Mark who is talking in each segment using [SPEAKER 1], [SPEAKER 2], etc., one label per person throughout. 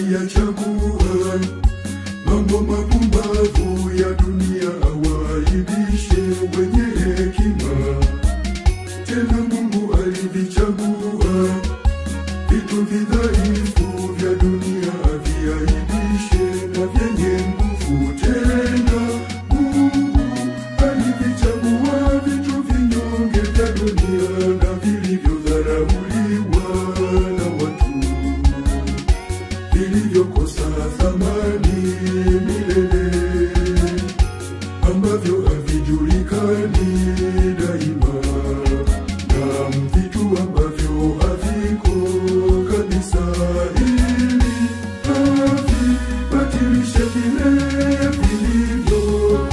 [SPEAKER 1] aliyachagua mambo mapumbavu ya dunia awaibishe wenye hekima. Tena Mungu alivichagua vitu vidhaifu vya dunia aviaibishe na vyenye nguvu. Tena Mungu alivichagua vitu vinyonge vya dunia na vilivyodharauliwa na watu vilivyokosa thamani milele, ambavyo havijulikani daima, na vitu ambavyo haviko kabisa, ili havibatilishe vile vilivyopo.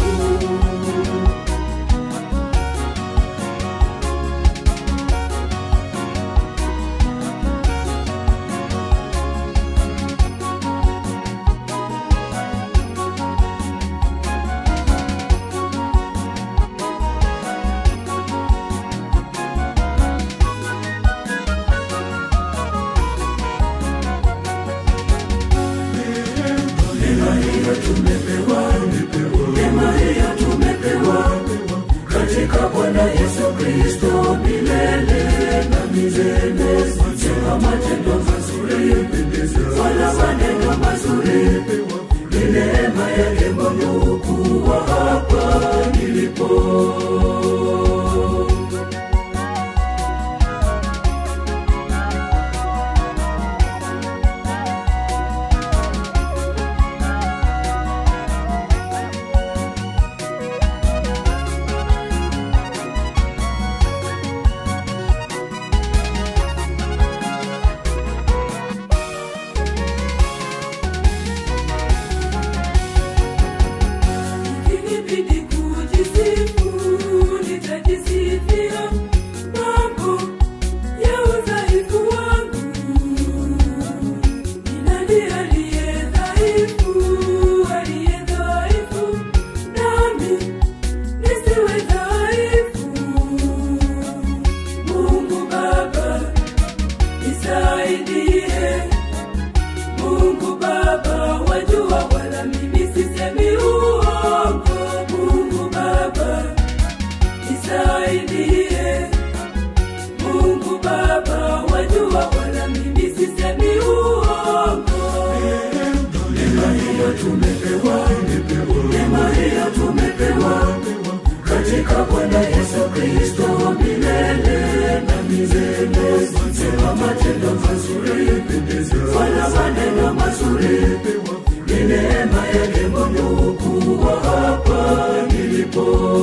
[SPEAKER 1] Neema hiyo tumepewa, neema hiyo tumepewa katika Bwana Yesu Kristo milele na milele, sio matendo mazuri wala maneno mazuri, ni neema yake Mungu kuwa hapa nilipo.
[SPEAKER 2] Ikinibidi kujisifu, nitajisifia mambo ya udhaifu wangu. Ni nani aliye dhaifu, aliye dhaifu, nami nisiwe dhaifu? Mungu Baba, nisaidie. Mungu Baba, wajua wala mimi sisemi uongo. Mungu Baba, nisaidie. Mungu Baba, wajua wala mimi sisemi uongo.
[SPEAKER 1] Neema hiyo tumepewa, neema hiyo tumepewa katika Bwana Yesu Kristo milele na milele. Sema matendo mazuri wala maneno mazuri, ni neema yake Mungu kuwa hapa nilipo.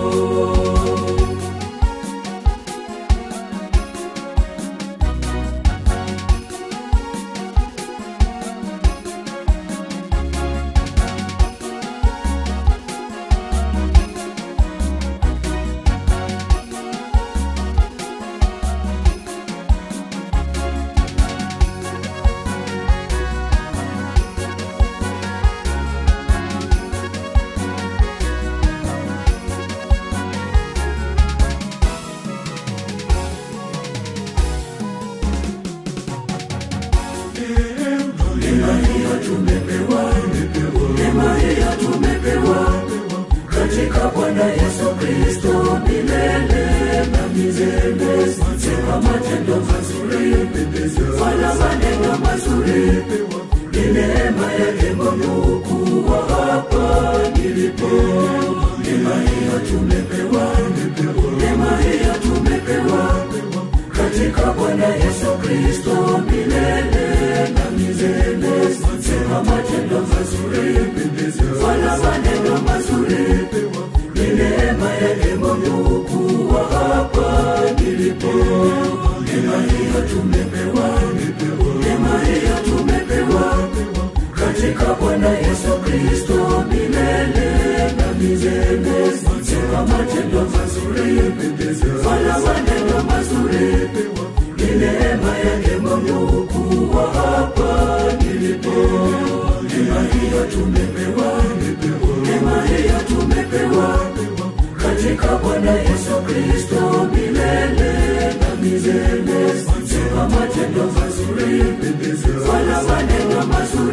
[SPEAKER 1] Neema hiyo tumepewa, neema hiyo tumepewa katika Bwana Yesu Kristo milele na milele. Sema matendo mazuri wala maneno mazuri, ni neema yake Mungu kuwa hapa nilipo. Neema hiyo tumepewa, neema hiyo tumepewa katika Bwana Yesu Kristo milele na milele. Sema matendo mazuri wala maneno mazuri, ni neema yake Mungu kuwa hapa nilipo. Neema hiyo tumepewa, neema hiyo tumepewa katika Bwana Yesu Kristo milele na milele. Sema matendo mazuri wala maneno mazuri, ni neema yake Mungu kuwa hapa nilipo. Neema hiyo tumepewa, neema hiyo tumepewa katika Bwana Yesu Kristo milele na milele. Sema matendo mazuri wala maneno mazuri, ni neema yake Mungu kuwa hapa nilipo. Neema hiyo tumepewa, neema hiyo tumepewa katika Bwana Yesu Kristo milele na milele. Sema matendo mazuri wala maneno mazuri, ni neema yake Mungu kuwa hapa nilipo. Neema hiyo tumepewa, neema hiyo tumepewa katika Bwana Yesu Kristo milele na milele. Sema matendo mazuri wala maneno mazuri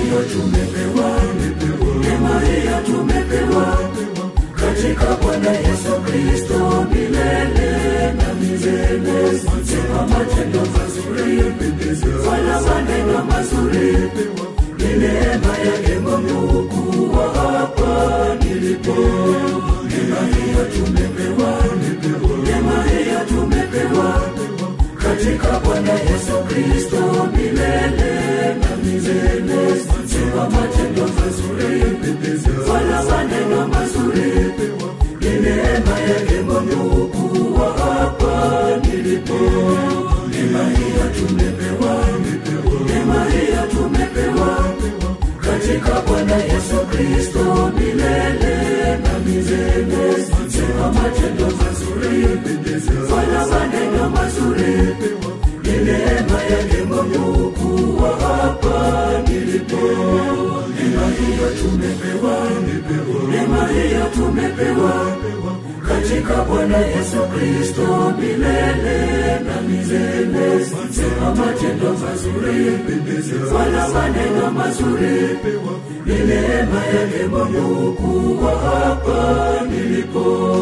[SPEAKER 1] hiyo tumepewa neema hiyo tumepewa katika bwana yesu kristo milele na milele sema matendo mazuri wala maneno mazuri ni neema yake mungu kuwa hapa nilipo neema hiyo tumepewa neema hiyo tumepewa katika bwana yesu kristo milele na milele sema matendo mazuri wala maneno mazuri ni neema yake mungu kuwa hapa nilipo neema hiyo tumepewa neema hiyo tumepewa katika bwana yesu kristo milele na milele sema matendo mazuri wala maneno mazuri ni neema yake mungu kuwa hapa nilipo neema hiyo tumepewa neema hiyo tumepewa katika bwana yesu kristo milele na milele sema matendo mazuri wala maneno mazuri ni neema yake mungu kuwa hapa nilipo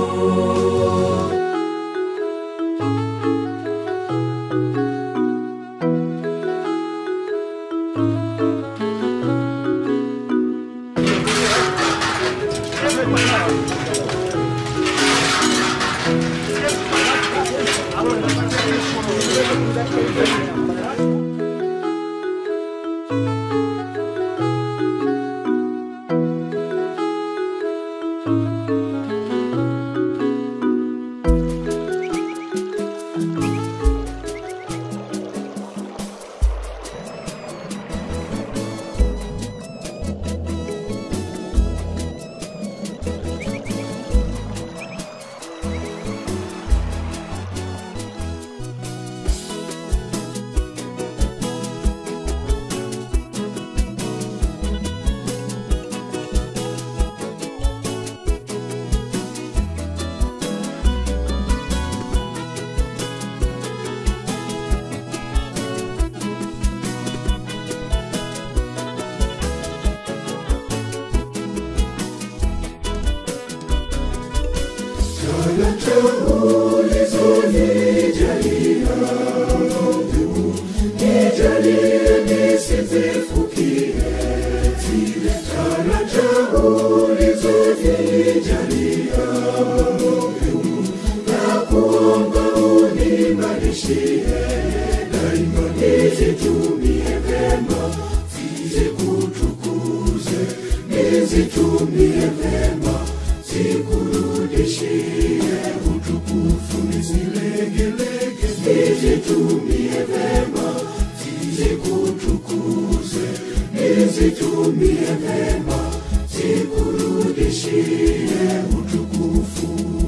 [SPEAKER 3] Zitumie vema, zikurudishie utukufu, nisilegelege. Nizitumie vema, zikutukuze. Nizitumie vema, zikurudishie utukufu.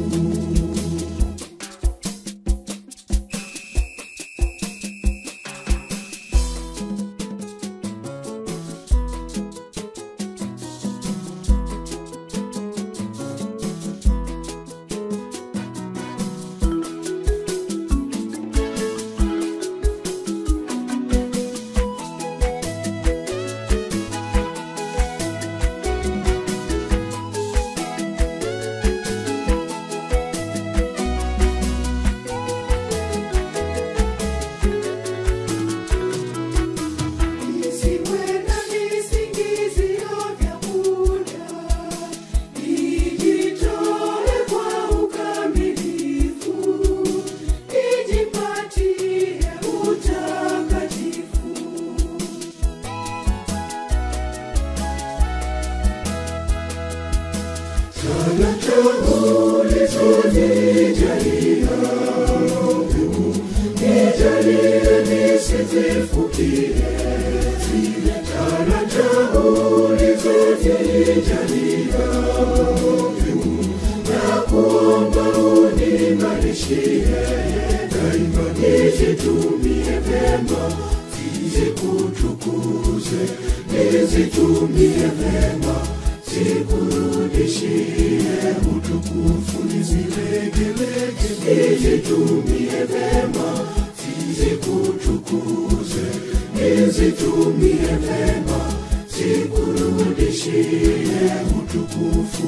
[SPEAKER 2] Nisiwe na visingizio vya muda, nijitoe kwa ukamilifu, nijipatie utakatifu.
[SPEAKER 3] Talanta ulizonijalia, nijalie nisizifukie zile talanta ulizonijalia, na kuomba uniimarishie daima, nizitumie vema, zikutukuze, nizitumie vema zikurudishie utukufu, nizilegelege, nizitumie vema, zikutukuze, nizitumie vema, nirudishie utukufu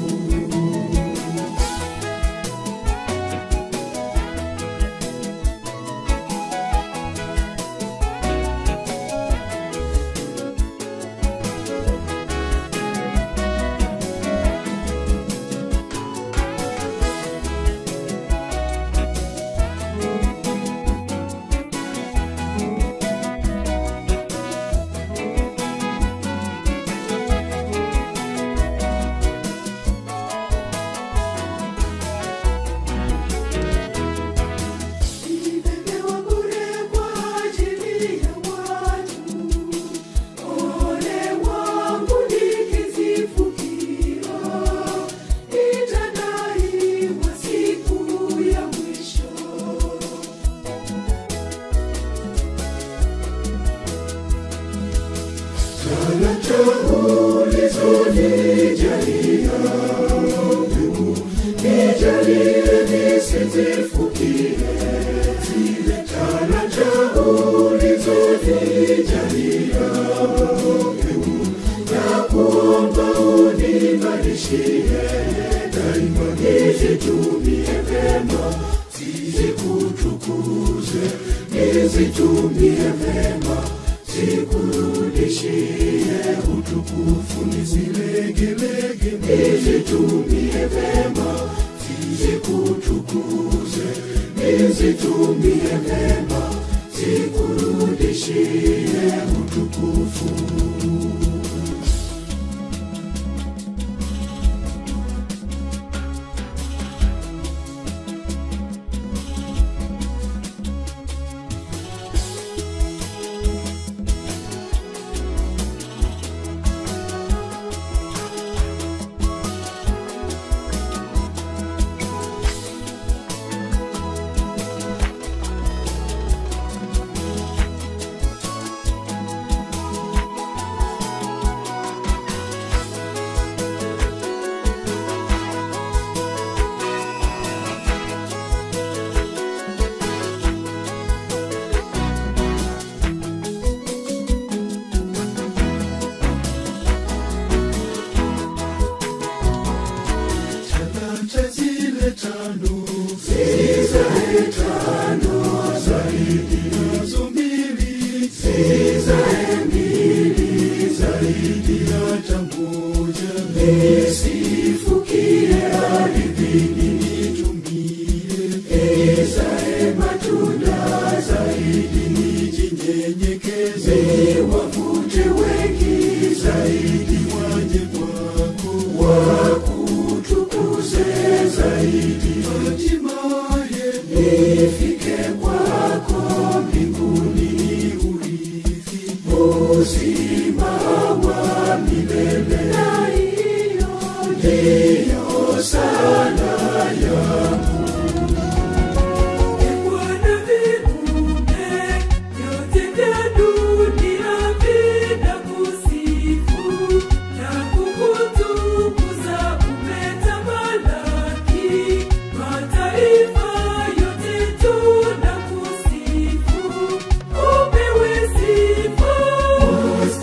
[SPEAKER 2] Nimepewa bure kwa ajili ya watu. Ole wangu nikizifukia, nitadaiwa siku ya mwisho.
[SPEAKER 3] talanta ulizonijalia nijalie nisizifukie zile talanta ulizonijalia na kuomba unimarishie daima nizitumie vema zizikutukuze nizitumie vema zikurudishie utukufu nizilegelege nizitumie vema zizikutukuze nizitumie vema zikurudishie utukufu talanta zile tano zizae tano zaidi nazo mbili zizae mbili zaidi hata moja nisifukie ardhini nitumie izae matunda zaidi nijinyenyekeze wavute wengi zaidi waje kwako wakutukuze zaidi hatimaye nifike kwako mbinguni urithi uzima wa milele
[SPEAKER 2] Na hiyo
[SPEAKER 3] ndiyo sala yangu
[SPEAKER 2] Bwana viumbe vyote vya dunia vinakusifu na kukutukuza, umetamalaki. Mataifa yote tunakusifu, upewe sifa.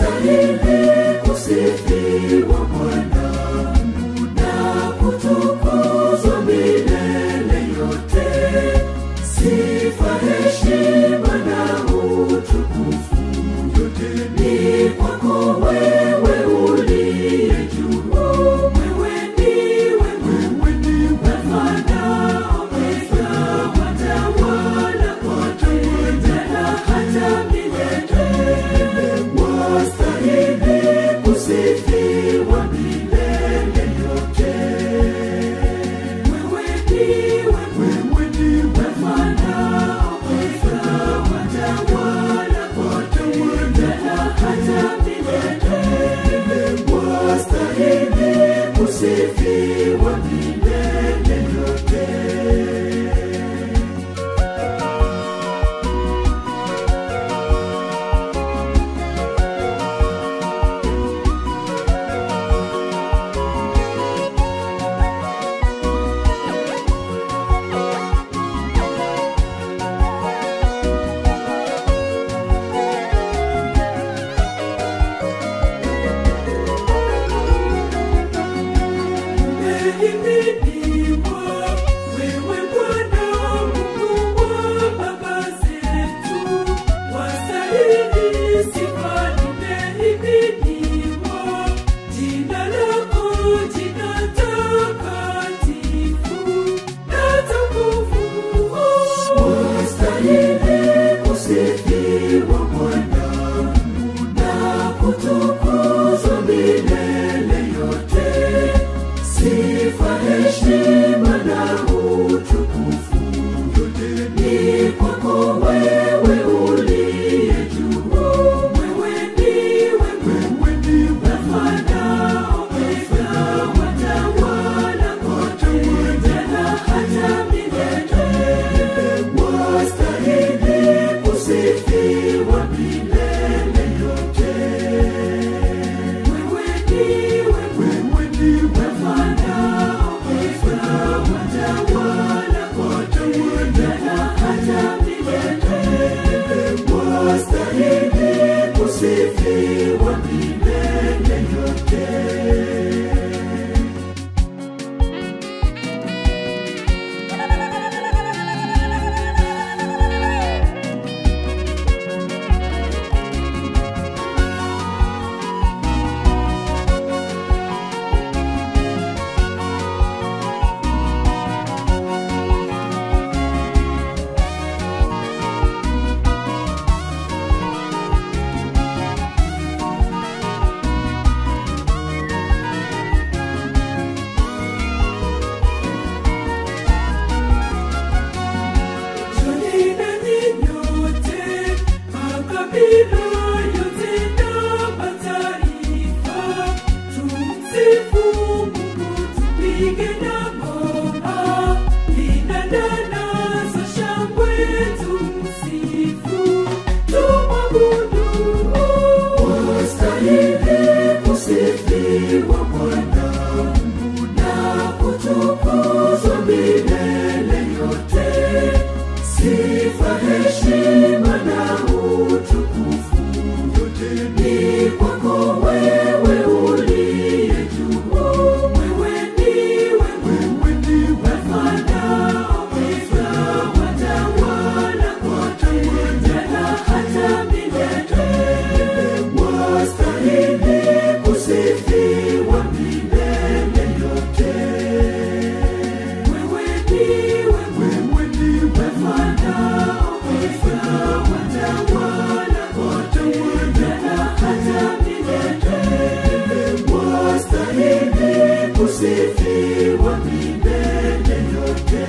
[SPEAKER 1] kusifiwa milele yote.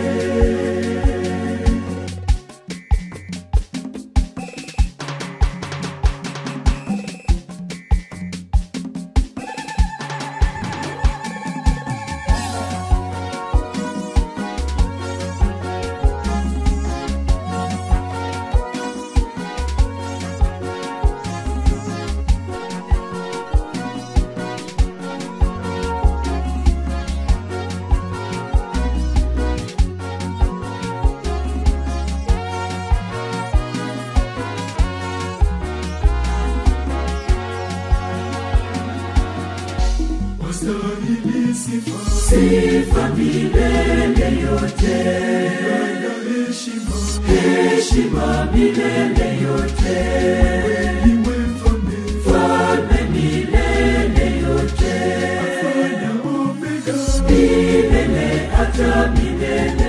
[SPEAKER 3] wastahili sifa
[SPEAKER 1] Sifa milele yote,
[SPEAKER 3] na heshima
[SPEAKER 1] heshima milele yote,
[SPEAKER 3] iwe mfalme
[SPEAKER 1] falme milele yote,
[SPEAKER 3] fanya omega
[SPEAKER 1] milele hata milele.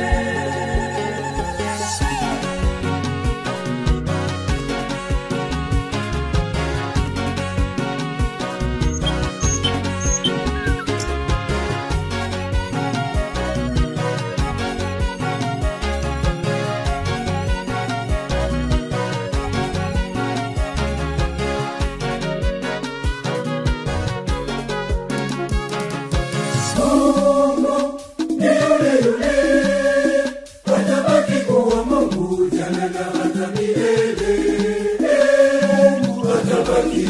[SPEAKER 1] Mungu ni yule yule, atabaki kuwa Mungu jana na hata milele. Mungu atabaki.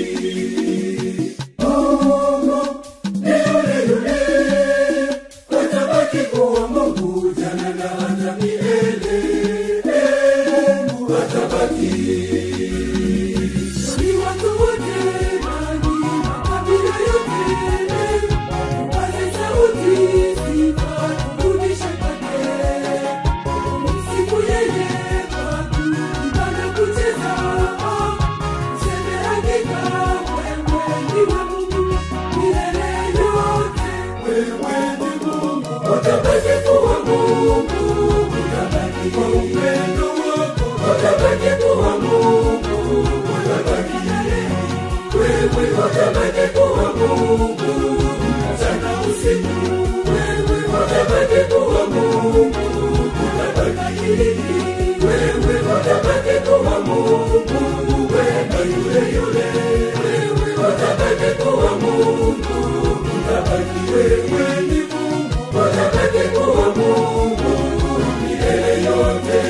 [SPEAKER 1] Mungu ni yule yule, atabaki kuwa Mungu jana na hata milele. Mungu atabaki.
[SPEAKER 2] Ni watu wote rangi, makabila yote, tupaze sauti, sifa turudishe kwake. Tumsifu yeye kwa kuimba na kucheza. Tuseme hakika wewe ndiwe Mungu milele yote.
[SPEAKER 3] wewe ni Mungu
[SPEAKER 1] Utabaki kuwa Mungu, utabaki
[SPEAKER 3] kwa upendo wako
[SPEAKER 1] utabaki kuwa Mungu, utabaki wewe, utabaki kuwa Mungu mchana usiku, wewe utabaki kuwa Mungu, utabaki wewe, utabaki kuwa Mungu, wewe yule yule, wewe utabaki kuwa Mungu, utabaki wewe
[SPEAKER 3] ni Mungu
[SPEAKER 1] utabaki kuwa Mungu milele yote.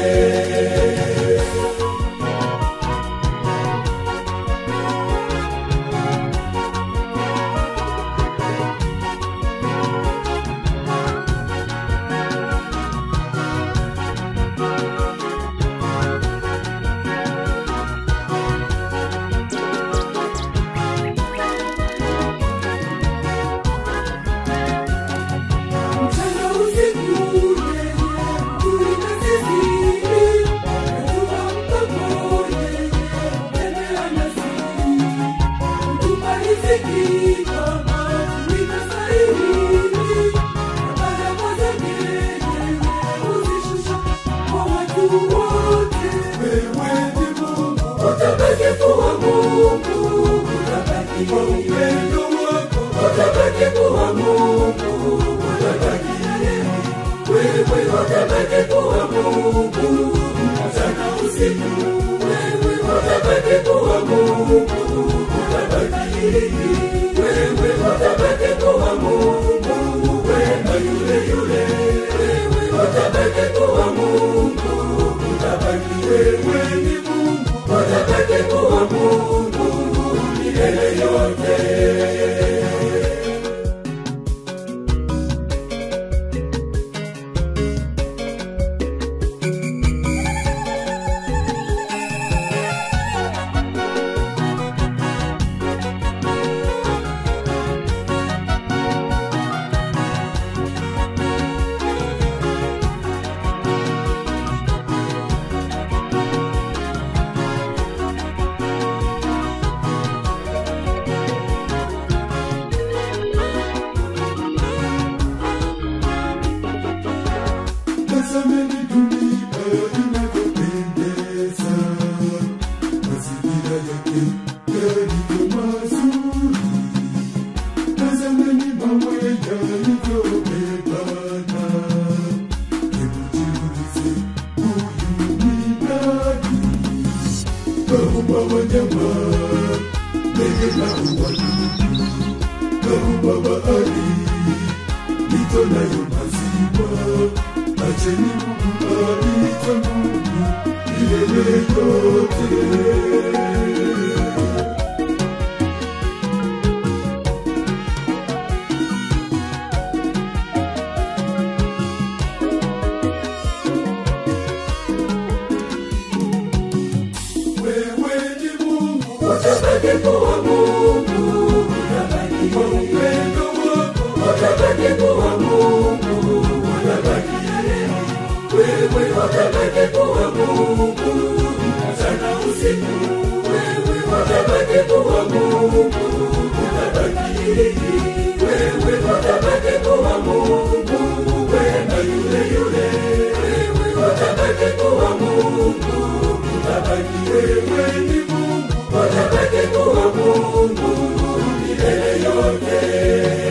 [SPEAKER 2] Mchana usiku yeye hutulinda sisi, katupa mkono yeye hutembea nasi. Hutupa riziki kama tulivyostahili, na baraka zake yeye huzishusha kwa watu wote.
[SPEAKER 3] wewe ni Mungu
[SPEAKER 1] Utabaki kuwa Mungu, utabaki
[SPEAKER 3] kwa upendo wako
[SPEAKER 1] utabaki kuwa Mungu, utabaki wewe, utabaki kuwa Mungu mchana usiku, wewe utabaki kuwa Mungu, utabaki wewe, utabaki kuwa Mungu, wewe yule yule, wewe utabaki kuwa Mungu, utabaki
[SPEAKER 3] wewe ni Mungu
[SPEAKER 1] utabaki kuwa Mungu milele yote.
[SPEAKER 3] Tazameni dunia inavyopendeza, mazingira yake yalivyo mazuri. Tazameni mawe wanyama, ndege na wadudu, na bahari, mito nayo maziwa. Acheni Mungu aitwe Mungu milele yote. Wewe ni Mungu
[SPEAKER 1] Utakatifu wa Mungu unabaki.
[SPEAKER 3] kwa upendo wako,
[SPEAKER 1] Utakatifu wa Mungu unabaki. Wewe utakatifu wa Mungu mchana usiku. Wewe utakatifu wa Mungu unabaki. Wewe utakatifu wa Mungu wema yule yule. Wewe utakatifu wa Mungu unabaki.
[SPEAKER 3] wewe ni Mungu
[SPEAKER 1] Utakatifu wa Mungu milele yote.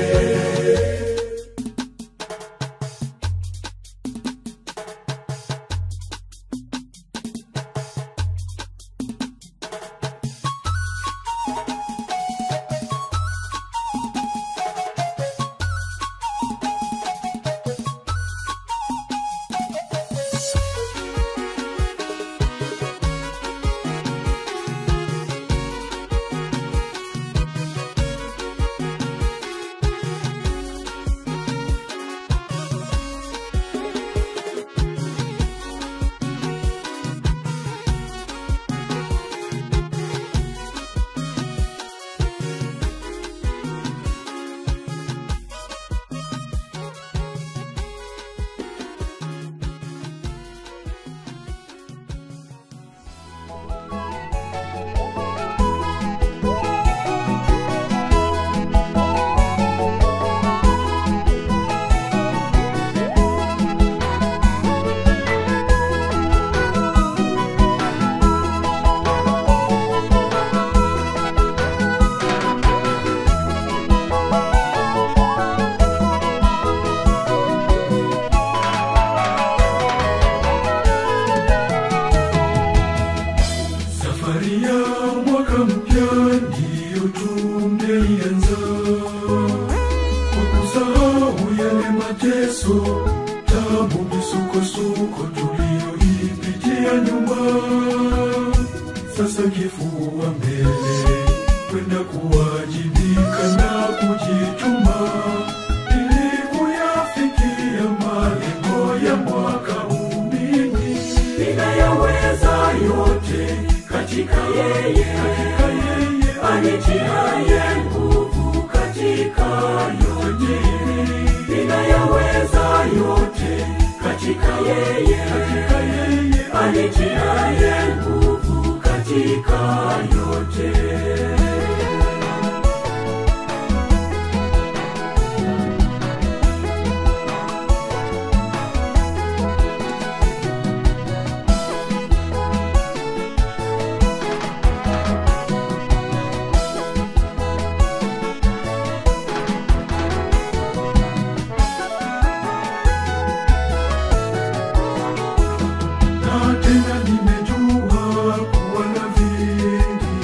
[SPEAKER 3] Safari ya mwaka mpya ndiyo tumeianza, kwa kusahau yale mateso, tabu, misukosuko tuliyoipitia nyuma. Sasa kifua mbele, kwenda kuwajibika na kujituma ili kuyafikia malengo ya mwaka huu. Mimi
[SPEAKER 1] ninayaweza yote katika yeye
[SPEAKER 3] katika yeye
[SPEAKER 1] anitiaye nguvu katika yote ninayaweza yote katika yeye
[SPEAKER 3] katika yeye
[SPEAKER 1] anitiaye nguvu katika yote
[SPEAKER 3] na tena nimejua kuwa na vingi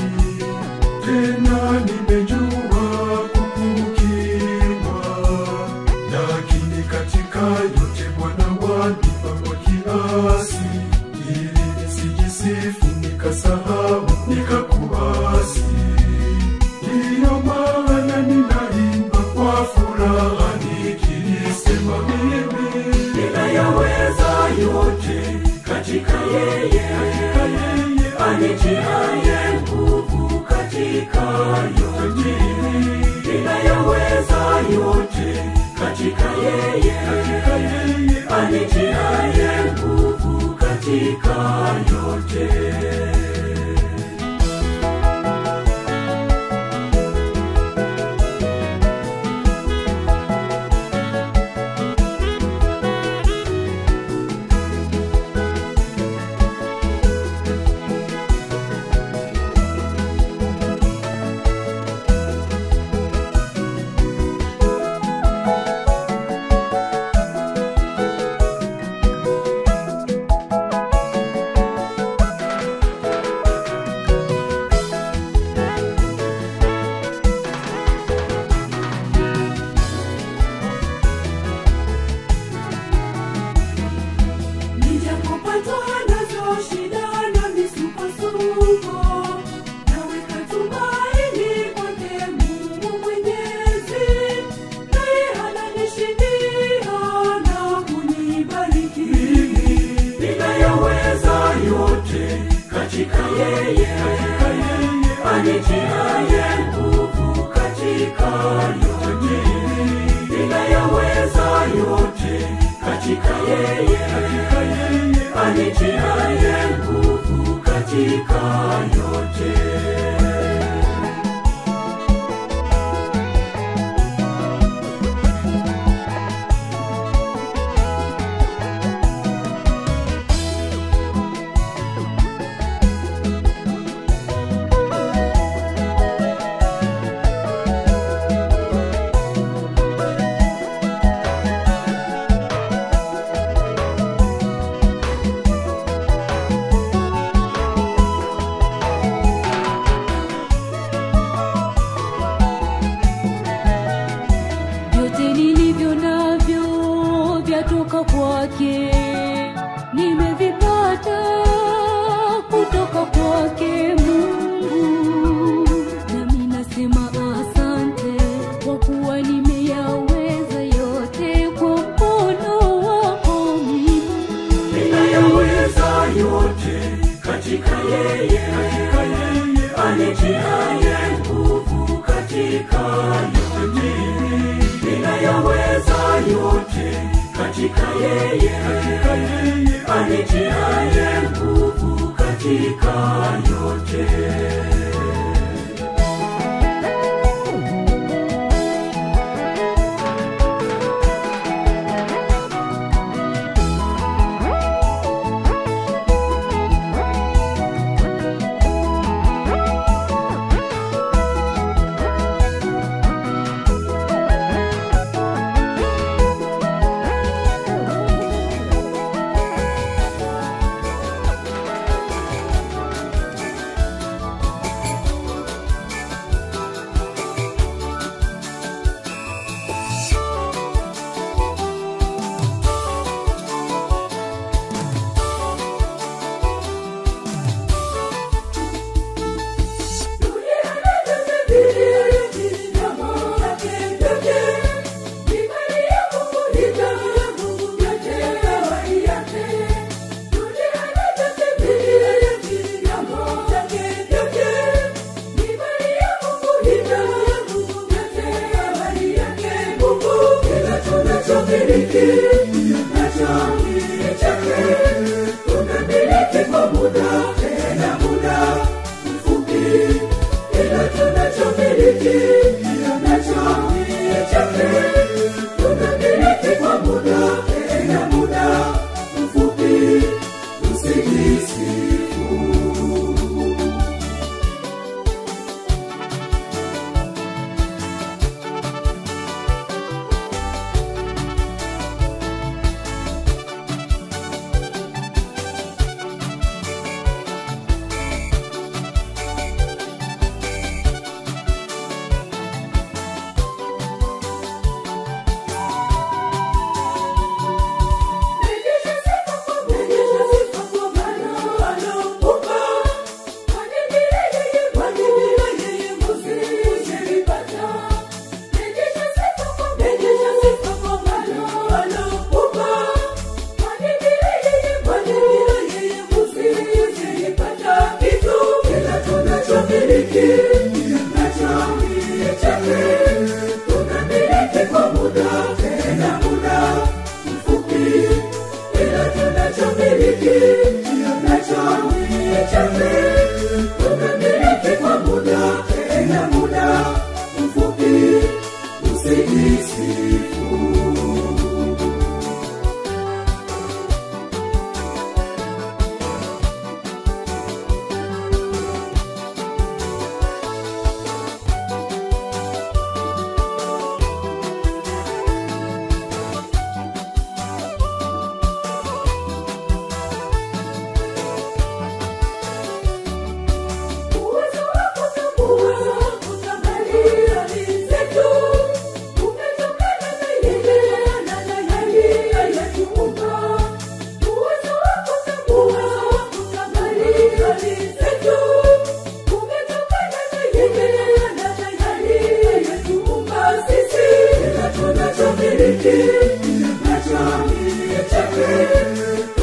[SPEAKER 1] anitiaye nguvu katika yote ninayaweza yote katika yeye anitiaye nguvu katika yote
[SPEAKER 4] vyote nilivyo navyo vyatoka kwake nimevipata kutoka kwake mungu nami nasema asante kwa kuwa nimeyaweza yote kwa mkono wako mimi
[SPEAKER 1] ninayaweza yote katika yeye anitiaye nguvu katika yote ninayaweza yote katika yeye anitiaye nguvu katika yote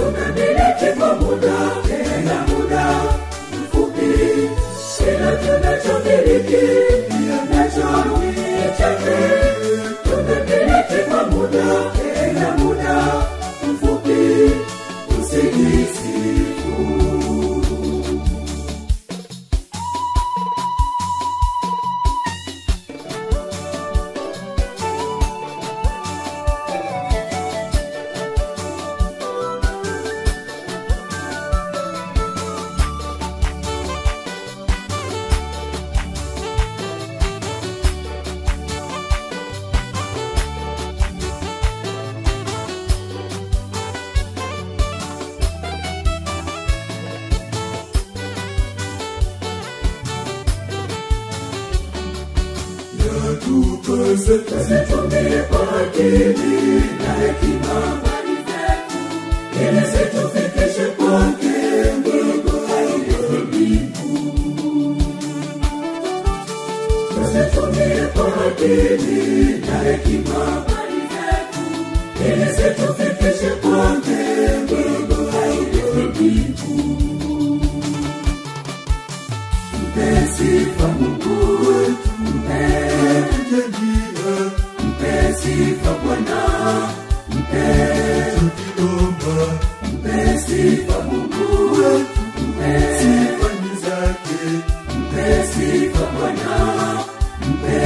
[SPEAKER 2] Tena
[SPEAKER 1] nacho ni chake tumemiliki kwa muda ila muda mfupi usijisifu
[SPEAKER 3] yatupasa
[SPEAKER 1] tuzitumie kwa akili na hekima mali zetu ili situfikishe kwake mbingu aliye mbingu tuzitumie kwa akili na hekima mali zetu ili situfikishe kwake mbingu aliye mbingu mpe sifa Mungu wetu mpe
[SPEAKER 3] jalia
[SPEAKER 1] mpe sifa Bwana, mpe
[SPEAKER 3] tukiomba
[SPEAKER 1] mpe sifa Mungu wetu, mpe
[SPEAKER 3] sifani zake
[SPEAKER 1] mpe sifa Bwana, mpe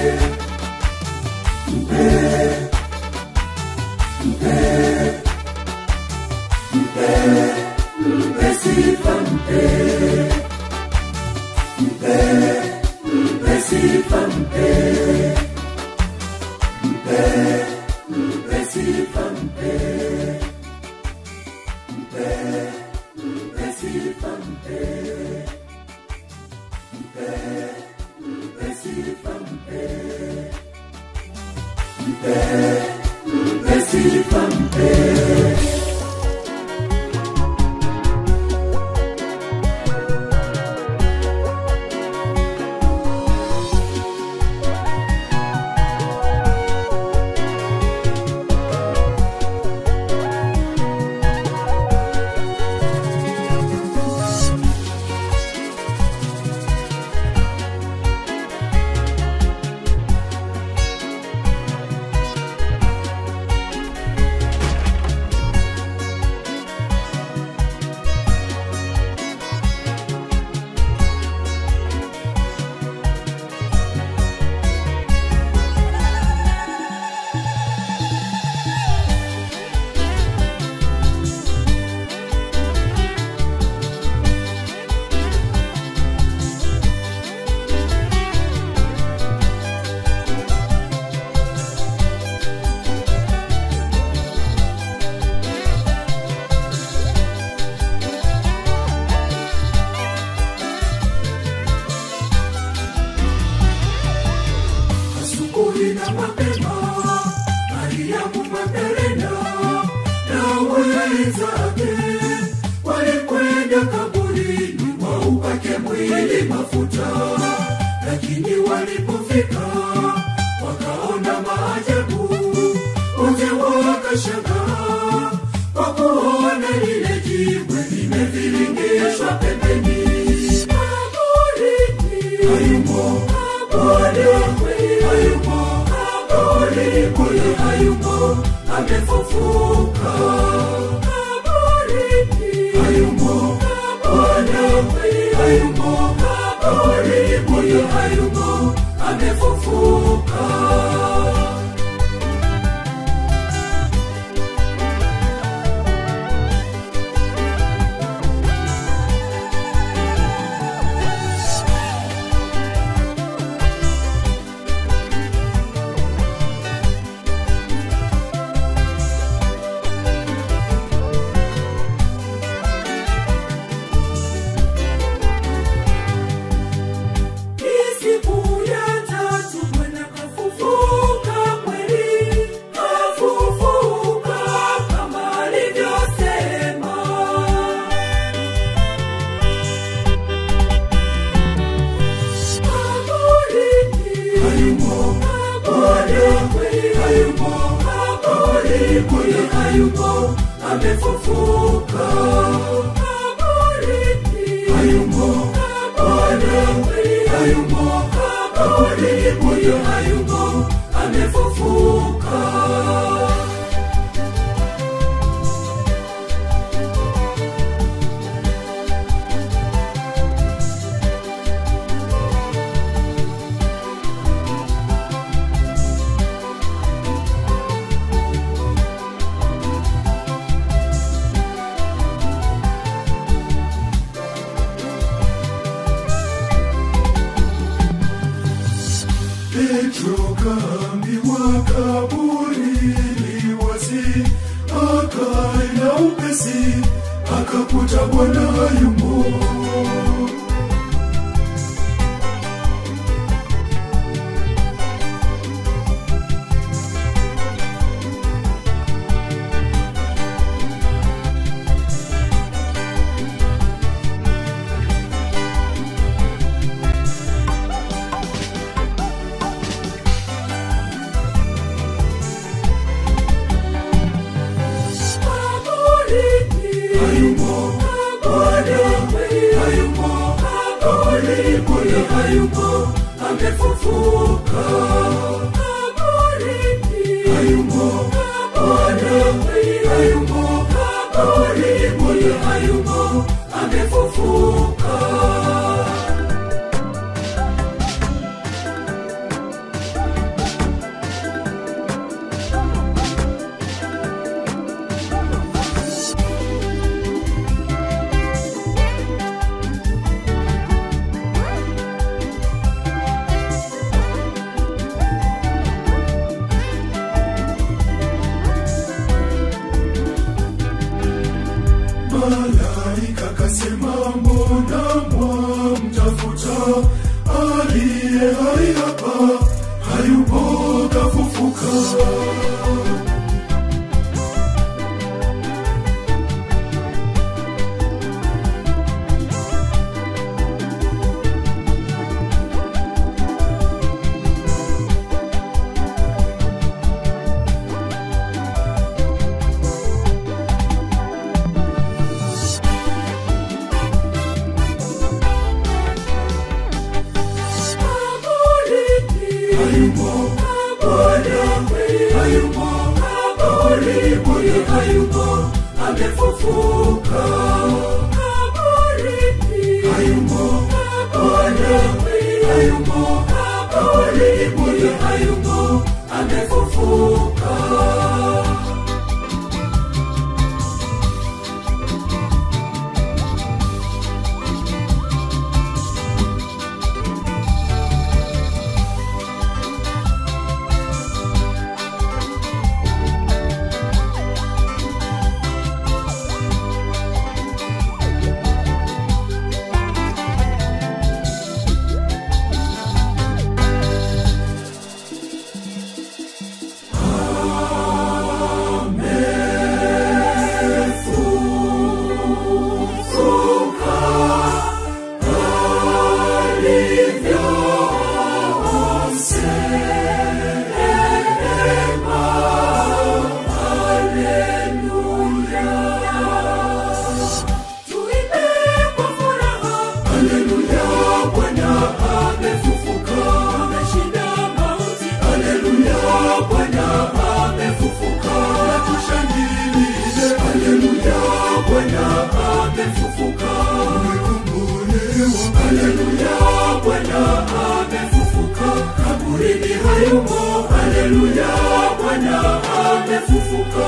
[SPEAKER 1] mpe mpe mpe mpe sifa mpe mpe mpe sifa mpe mpe mpe sifa mpe mpe mpe sifa mpe mpe mpe sifa mpe mpe mpe sifa mpe asubuhi na mapema mariamu magdalena na wenzake walikwenda kaburini waupake mwili mafuta lakini walipofika wakaona maajabu wote wakashangaa kwa kuona lile jiwe limeviringishwa pembeni kaburini hayumo Bwana hayumo kaburi kule hayumo amefufuka kaburini hayumo Bwana hayumo kaburi kule hayumo amefufuka siku ya tatu Bwana kafufuka kweli, kafufuka kama alivyosema. Kaburini hayumo, Bwana kweli hayumo, kaburi kweli hayumo, amefufuka. Kaburini hayumo, Bwana kweli hayumo kaburini huyo hayumo amefufuka
[SPEAKER 3] Petro kaambiwa kaburi li wazi, akaenda upesi, akakuta Bwana hayumo.
[SPEAKER 1] hayumo Bwana hayumo kaburini huyo hayumo amefufuka hayumo Bwana hayumo kaburini huyo hayumo amefufuka
[SPEAKER 3] Malaika kasema mbona mwamtafuta aliye hai hapa, hayupo kafufuka.
[SPEAKER 1] hayumo Bwana hayumo kaburini huyo hayumo amefufuka hayumo Bwana hayumo kaburini huyo hayumo amefufuka hayumo haleluya bwana amefufuka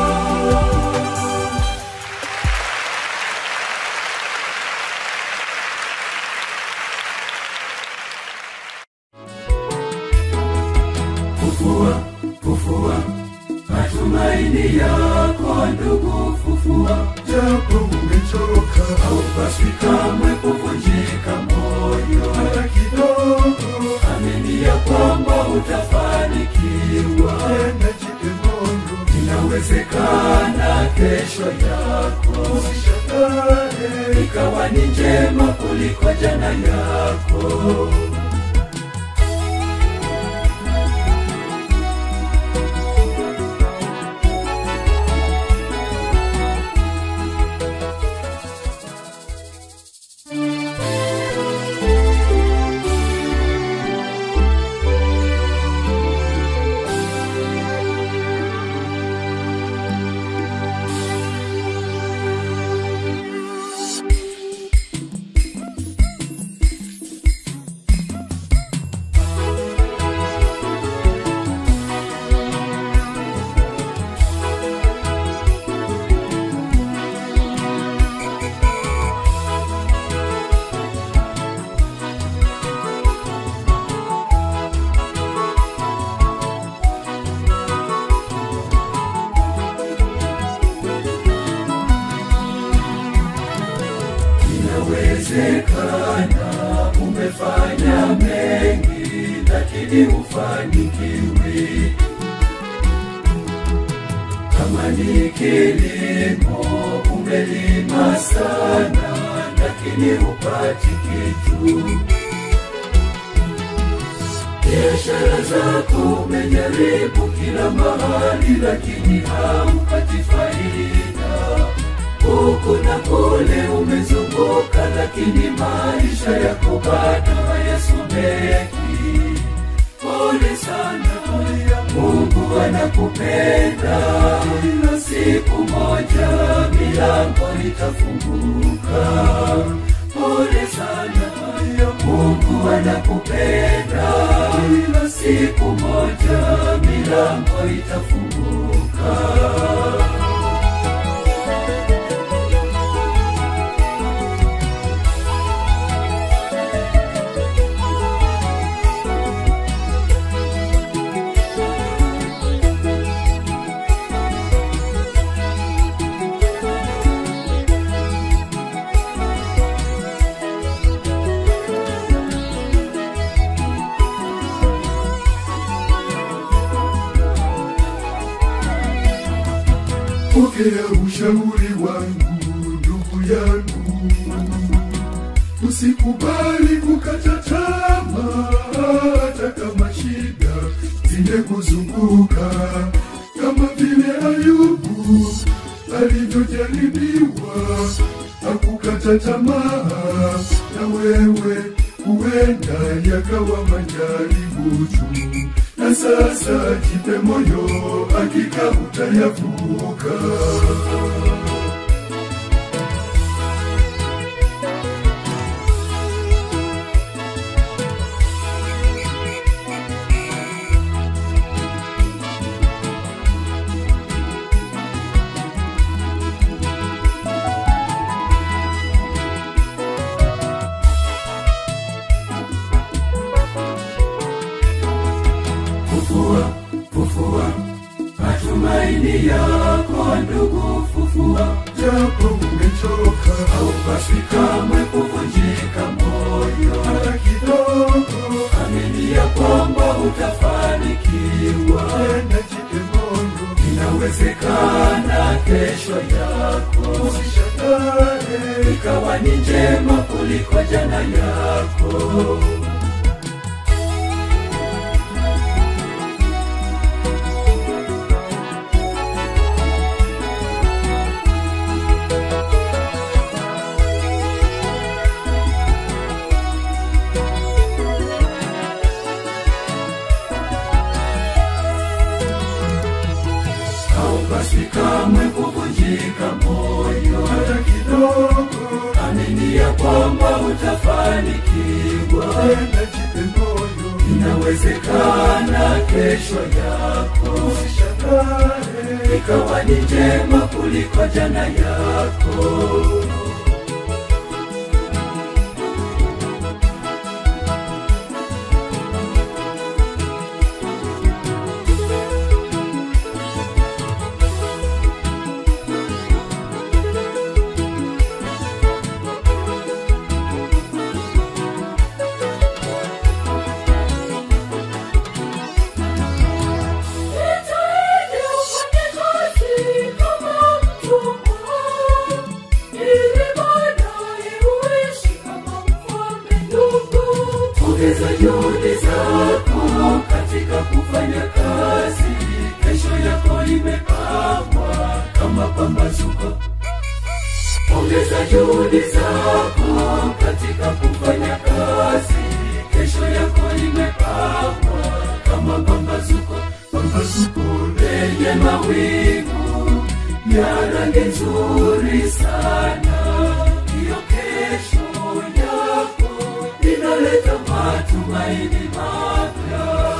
[SPEAKER 1] fufua fufua matumaini yako ndugu fufua
[SPEAKER 3] japo umechoka
[SPEAKER 1] haupaswi kamwe kuvunjika moyo
[SPEAKER 3] hata kidogo
[SPEAKER 1] amini ya kwamba utafanikiwa
[SPEAKER 3] tena jipe moyo
[SPEAKER 1] inawezekana kesho yako
[SPEAKER 3] usishangale
[SPEAKER 1] ikawa ni njema kuliko jana yako ili ufanikiwe. Kama ni kilimo umelima sana, lakini hupati kitu. Biashara zako umejaribu kila mahali, lakini haupati faida. Huku na kule umezunguka, lakini maisha yako bado hayasomeki. Pole sana, Mungu anakupenda. Ila siku moja milango itafunguka. Pole sana, Mungu anakupenda. Ila siku moja milango itafunguka.
[SPEAKER 3] pokea ushauri wangu ndugu yangu usikubali kukata tamaa hata kama shida zimekuzunguka kama vile ayubu alivyojaribiwa hakukata tamaa na wewe huenda yakawa majaribu tu na sasa jipe moyo hakika utayavuka
[SPEAKER 1] Fufua, fufua matumaini yako ndugu, fufua.
[SPEAKER 3] japo umechoka
[SPEAKER 1] Haupaswi kamwe kuvunjika moyo,
[SPEAKER 3] hata kidogo
[SPEAKER 1] amini ya kwamba utafanikiwa.
[SPEAKER 3] tena jipe moyo
[SPEAKER 1] Inawezekana kesho yako
[SPEAKER 3] usishangale
[SPEAKER 1] ikawa ni njema kuliko jana yako. Haupaswi kamwe kuvunjika moyo,
[SPEAKER 3] hata kidogo
[SPEAKER 1] amini ya kwamba utafanikiwa.
[SPEAKER 3] tena jipe moyo
[SPEAKER 1] Inawezekana kesho yako
[SPEAKER 3] usishangale
[SPEAKER 1] ikawa ni njema kuliko jana yako.
[SPEAKER 2] Nitaenda ufanye kazi kama mtumwa, ili baadaye uishi kama mfalme ndugu.
[SPEAKER 1] Ongeza juhudi zako katika kufanya kazi, kesho yako imepambwa kama pambazuko. Ongeza juhudi zako katika kufanya kazi, kesho yako imepambwa kama pambazuko.
[SPEAKER 3] pambazuko
[SPEAKER 1] lenye mawingu ya rangi nzuri sana. Hiyo kesho yako inaleta matumaini mapya.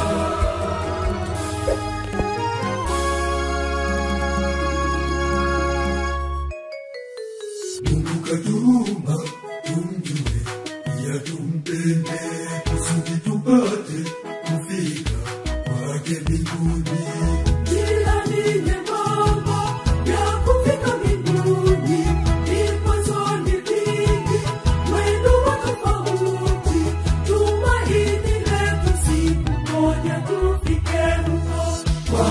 [SPEAKER 3] Mungu katuma tumjue, pia tumpende, kusudi tupate kufika kwake mbinguni.
[SPEAKER 2] Njia ni nyembamba ya kufika mbinguni, vikwazo ni vingi, mwendo wa tofauti. Tumaini letu si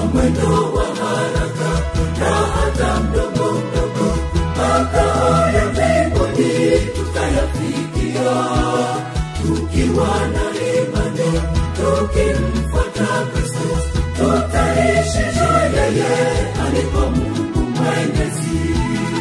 [SPEAKER 1] mwendo wa haraka na hata mdogo mdogo makao ya mbinguni tutayafikia tukiwa na imani tukimfuata kristo tutaishi na yeye alipo mungu mwenyezi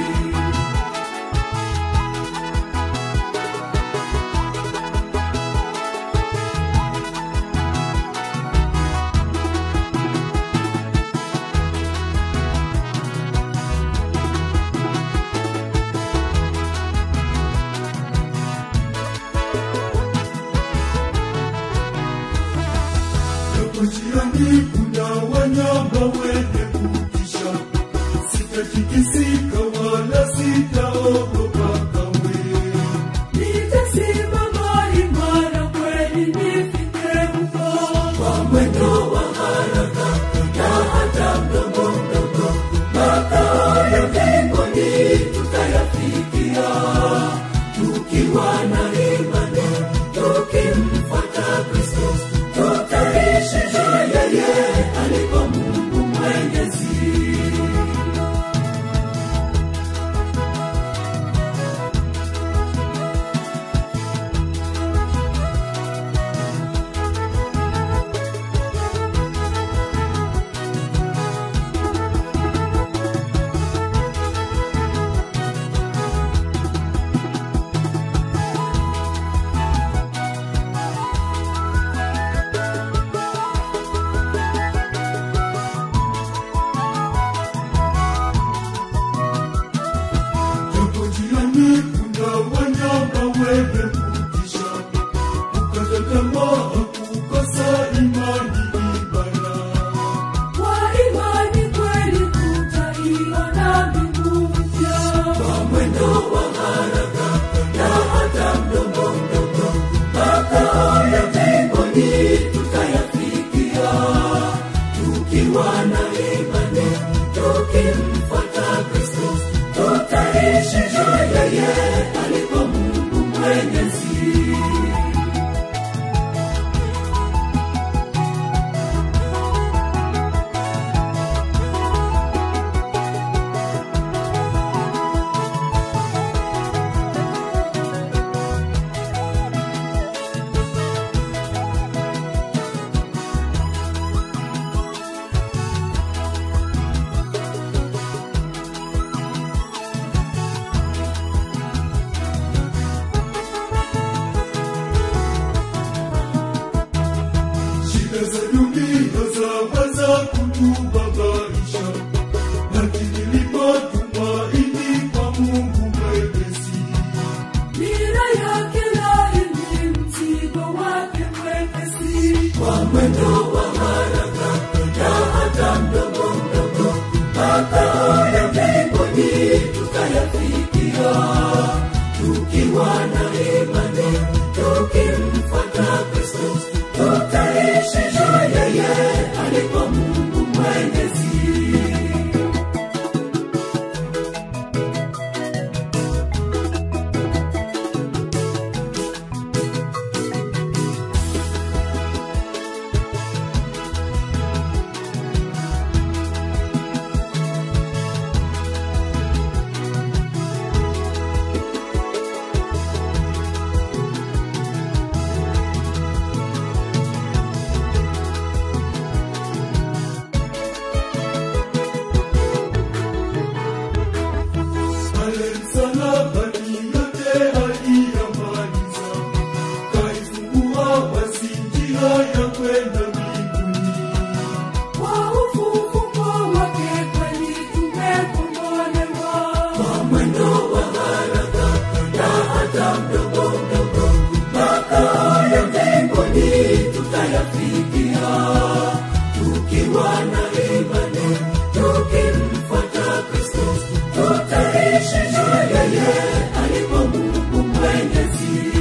[SPEAKER 3] Japo njiani kuna wanyama wenye kutisha, sitatikisika wala sitaogopa kamwe.
[SPEAKER 2] Nitasimama imara kweli nifike huko.
[SPEAKER 1] kwa mwendo wa haraka na hata mdogo mdogo makao ya mbinguni tutayafikia tukiwa na imani tukimfuata kristo tutaishi na yeye alipo mungu mwenyezi
[SPEAKER 3] Japo njiani kuna wanyama wenye kutisha, kukata tamaa, kukosa imani ni balaa.
[SPEAKER 2] Kwa imani kweli tutaiona mbingu mpya.
[SPEAKER 1] kwa mwendo wa haraka na hata mdogo mdogo makao ya mbinguni tutayafikia tukiwa na imani tukimfuata kristo tutaishi na yeye alipo mungu mwenyezi
[SPEAKER 3] Shida za dunia zaweza kutubabaisha, lakini lipo tumaini kwa Mungu Mwenyezi.
[SPEAKER 2] Nira yake laini, mzigo wake mwepesi.
[SPEAKER 1] kwa mwendo wa haraka na hata mdogo mdogo makao ya mbinguni tutayafikia tukiwa na imani tukimfuata kristo tutaishi na yeye alipo mungu mwenyezi
[SPEAKER 3] Pale msalabani yote aliyamaliza, kaifungua wazi njia ya kwenda mbinguni.
[SPEAKER 2] Kwa ufufuko wake kweli tumekombolewa.
[SPEAKER 1] kwa mwendo wa haraka na hata mdogo mdogo makao ya mbinguni tutayafikia tukiwa na imani tukimfuata kristo tutaishi na yeye alipo mungu mwenyezi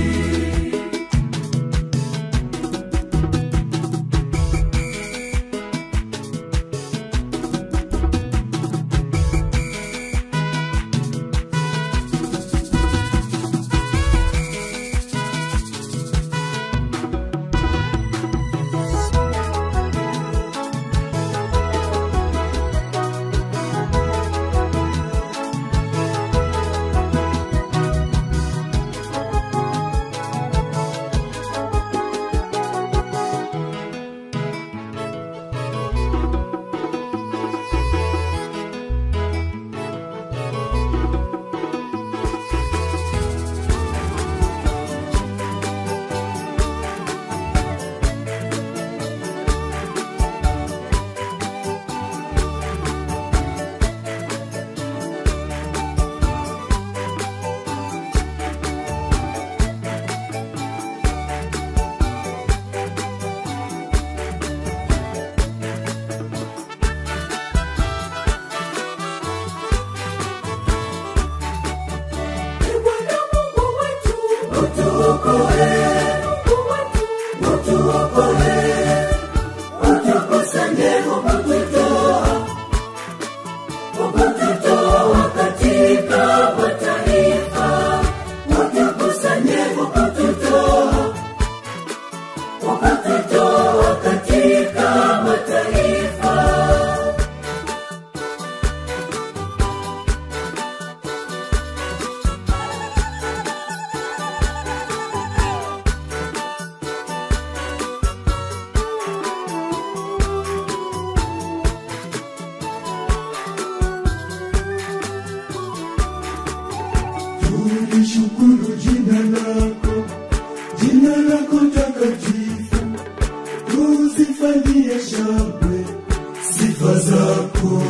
[SPEAKER 3] nawe sifa zako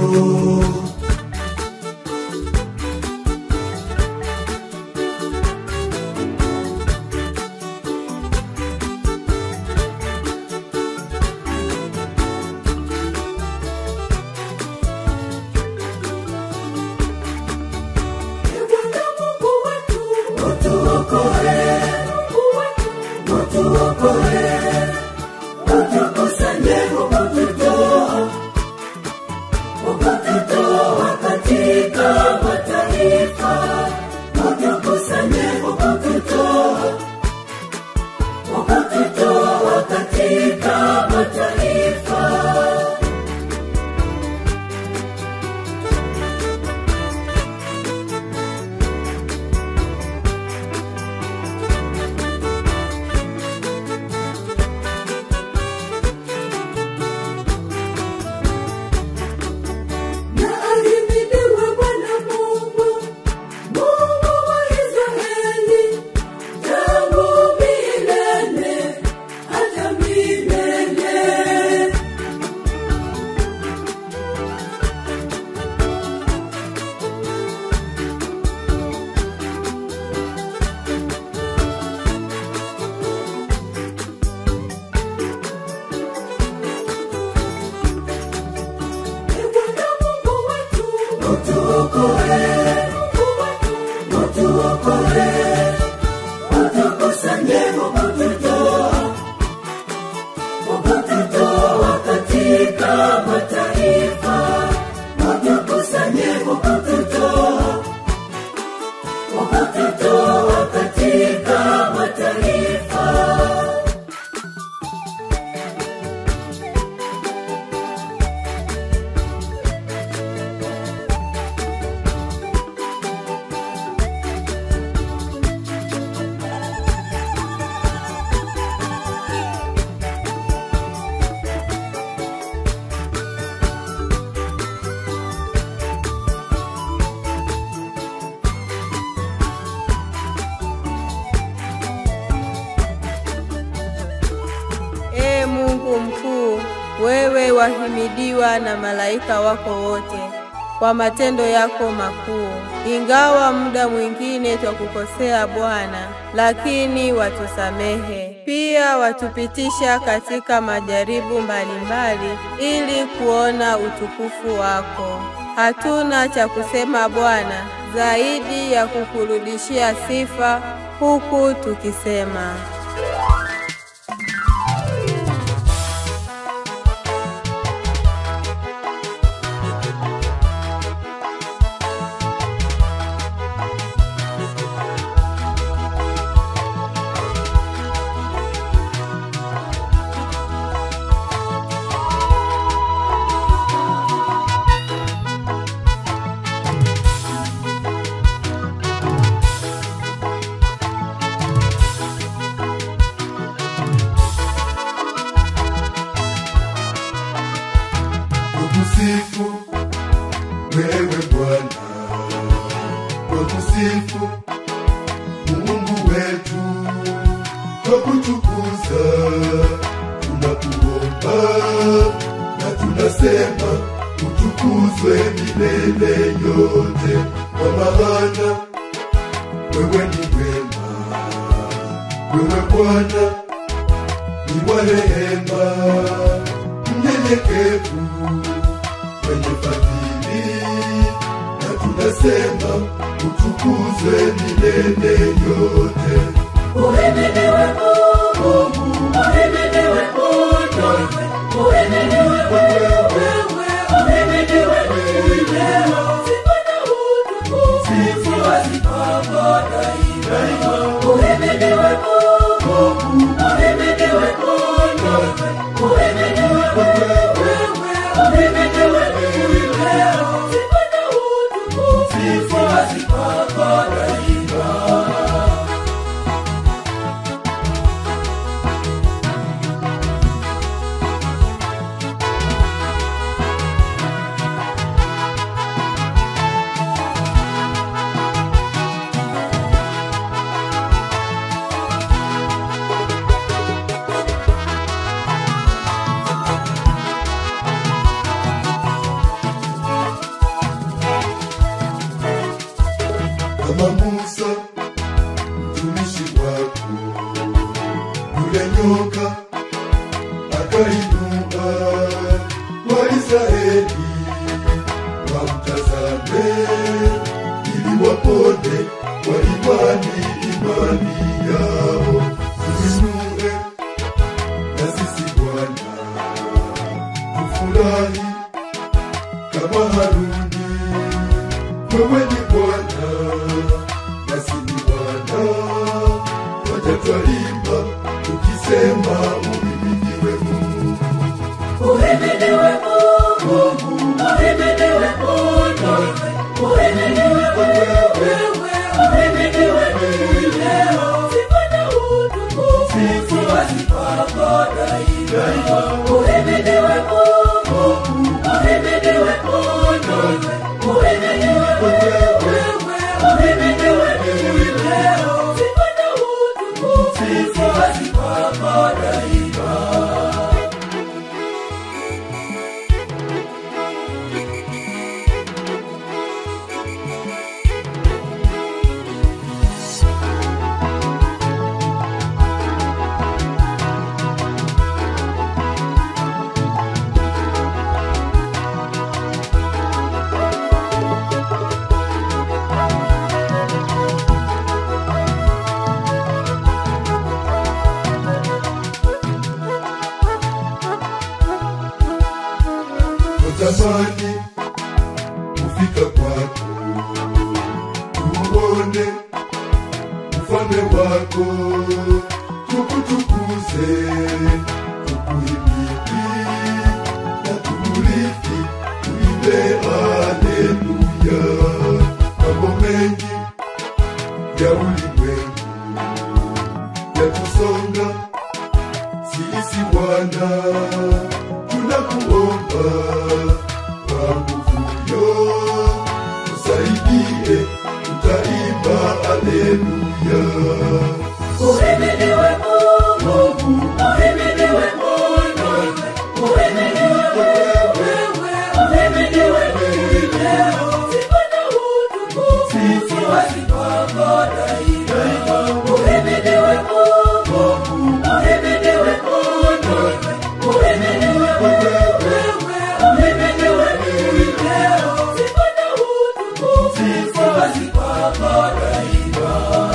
[SPEAKER 2] Bwana Mungu wetu,
[SPEAKER 1] utuokoe,
[SPEAKER 2] Mungu wetu,
[SPEAKER 1] utuokoe, utukusanye ukututoa, ukututoa katika mataifa, utukusanye ukututoa, ukututoa katika mataifa.
[SPEAKER 2] na ahimidiwe Bwana Mungu, Mungu wa Israeli, tangu milele hata milele. Ee Bwana Mungu wetu,
[SPEAKER 1] Utuokoe,
[SPEAKER 2] Mungu wetu,
[SPEAKER 1] utuokoe, utukusanye ukututoa, ukututoa katika mataifa, utukusanye ukututoa, ukututoa katika mataifa.
[SPEAKER 5] Ee Mungu mkuu, wewe wahimidiwa na malaika wako wote kwa matendo yako makuu. Ingawa muda mwingine twakukosea Bwana, lakini watusamehe. Pia watupitisha katika majaribu mbalimbali ili kuona utukufu wako. Hatuna cha kusema Bwana zaidi ya kukurudishia sifa huku tukisema
[SPEAKER 3] Tukusifu wewe Bwana, tukusifu Mungu wetu, twakutukuza, tunakuomba na tunasema utukuzwe milele yote, kwa maana wewe ni wema, wewe Bwana ni wa rehema, mnyenyekevu mwenye fadhili, na tunasema utukuzwe milele yote.
[SPEAKER 1] Uhimidiwe Mungu, uhimidiwe Mungu, uhimidiwe wewe, uhimidiwe milele. Sifa na utukufu, sifa zipako daima. Uhimidiwe Mungu, uhimidiwe Mungu, uhimidiwe wewe, uhimidiwe milele. Sifa na utukufu, sifa zipako daima.
[SPEAKER 3] na sisi Bwana tufurahi kama Haruni. Wewe ni Bwana, nasi ni Bwana, wacha twaimba tukisema uhimidiwe Mungu.
[SPEAKER 1] Uhimidiwe Mungu, uhimidiwe Mungu, uhimidiwe wewe, uhimidiwe leo. Sifa na utukufu ziwazi kwako daima. Uhimidiwe Mungu, uhimidiwe Mungu, uhimidiwe wewe, uhimidiwe leo. Sifa na utukufu ziwazi kwako daima.
[SPEAKER 3] Natamani kufika kwako, tuone ufalme wako, tukutukuze, tukuhimidi na tuurithi, tuimbe haleluya. Mambo mengi ya ulimwengu yatusonga sisi Bwana, tunakuomba kwa nguvuyo, tusaidie, tutaimba haleluya.
[SPEAKER 1] Uhimidiwe Mungu, uhimidiwe Mungu, uhimidiwe wewe, uhimidiwe leo. Sifa na utukufu ziwazi kwako daima. Uhimidiwe Mungu, uhimidiwe Mungu, uhimidiwe wewe, uhimidiwe leo. Sifa na utukufu ziwazi kwako daima.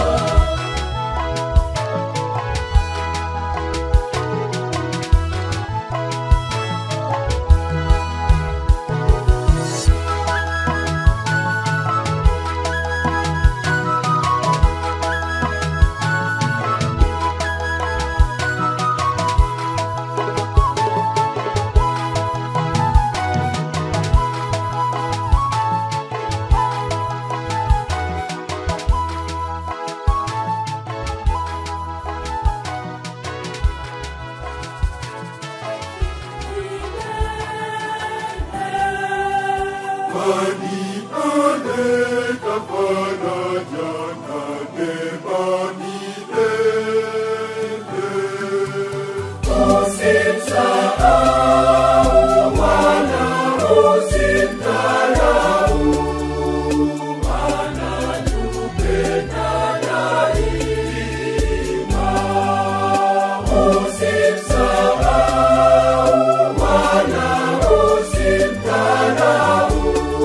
[SPEAKER 3] Kwani aleta faraja na neema milele.
[SPEAKER 1] Usimsahau Bwana, usimdharau, anatupenda daima. Usimsahau Bwana, usimdharau,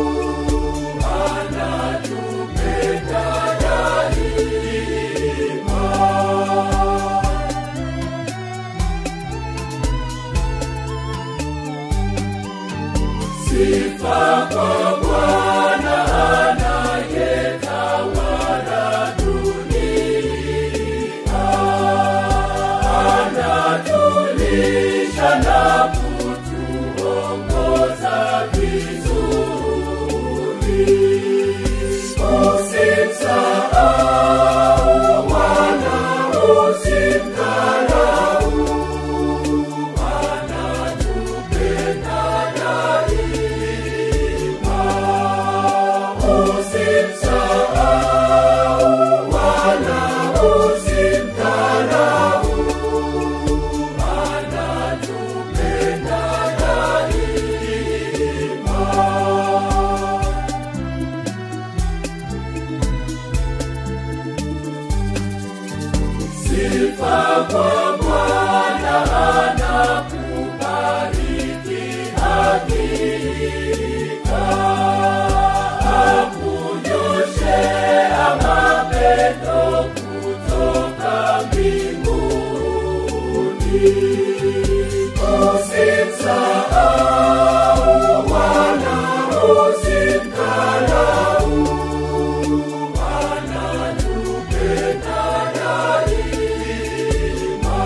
[SPEAKER 1] anatupenda daima. Sifa kwa Bwana anayetawala dunia, anatulisha na kutuongoza vizuri. Usimsahau Bwana, usimdharau, anatupenda daima. Usimsahau Bwana, usimdharau, anatupenda daima.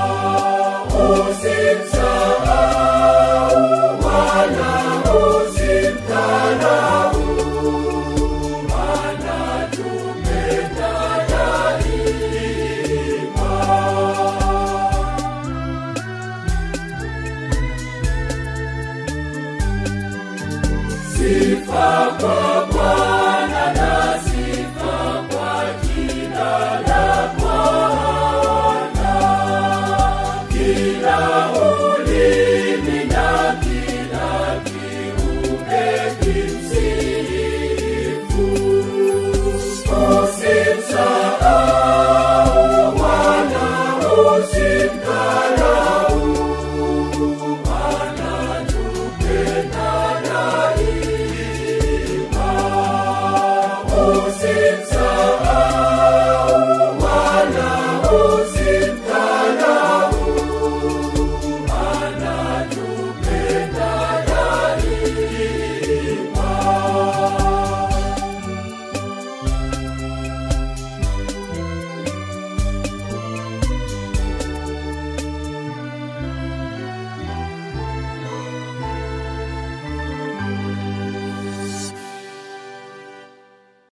[SPEAKER 1] Usimsahau Bwana, usimdharau, anatupenda daima. Sifa kwa Bwana na sifa kwa jina la Bwana. Kila ulimi na kila kiumbe kimsifu. Usimsahau Bwana, usi